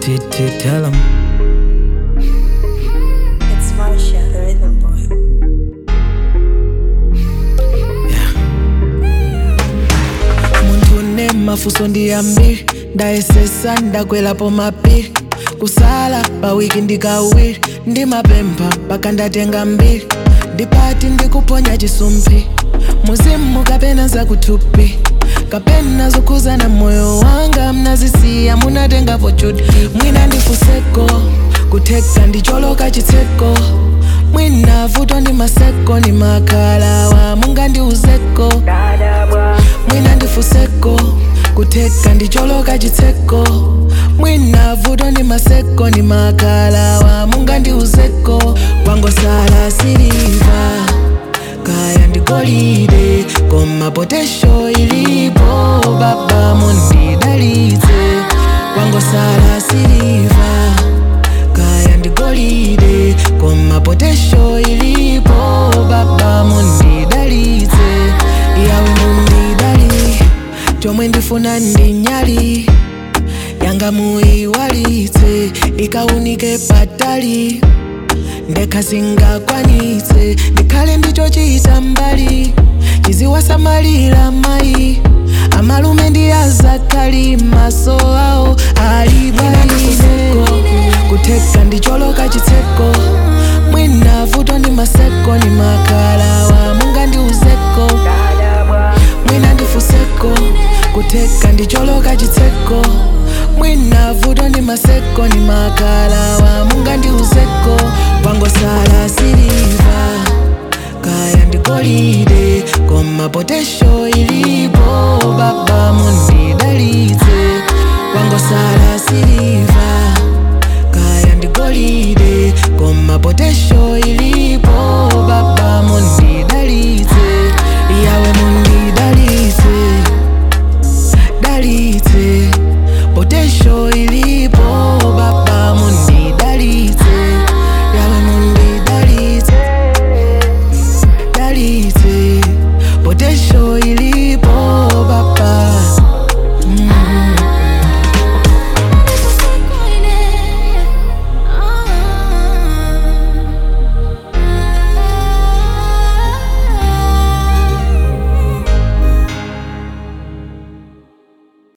t t tell 'em. It's Marsha, the rhythm boy. muntu une mafuso ndi ambiri ndayesesa ndakwerapo mapiri kusala pawiki ndikawiri ndimapempha paka ndatenga mbiri ndipati ndikuponya chisumphi muzimu kapena zakuthupi kapena zokhuzana moyo wanga mnazisiya munatengapo chuti mwina ndifuseko kutheka ndicholoka chitseko mwina vuto ndi maseko ndi makalawa mungandiuzeko mwina ndifuseko kutheka ndicholoka chitseko mwina vuto ndi maseko ndi makalawa mungandiuzeko kwangosala siliva kaya ndigolide koma potesho ilipo baba mundidalitse kwangosala siliva kaya ndigolide koma potesho ilipo baba mundidalitse yawe mundidali chomwe ndifuna ndi nyali yanga muiwalitse ikaunike patali ndekasingakwanitse ndikhale ndicho chita mbali chiziwasamalira mayi amalume ndi azakali maso awo alibaiseko kutheka ndicholoka chitseko mwina vuto ndi maseko ndi makalawa mungandiuzeko mwina ndifuseko kutheka ndicholoka chitseko mwina vuto ndi maseko ndi makalawa mungandiuzeko kwangosala siliva kaya ndigolide koma potesho ilipo baba mundidalitse kwangosala siliva kaya ndigolide koma potesho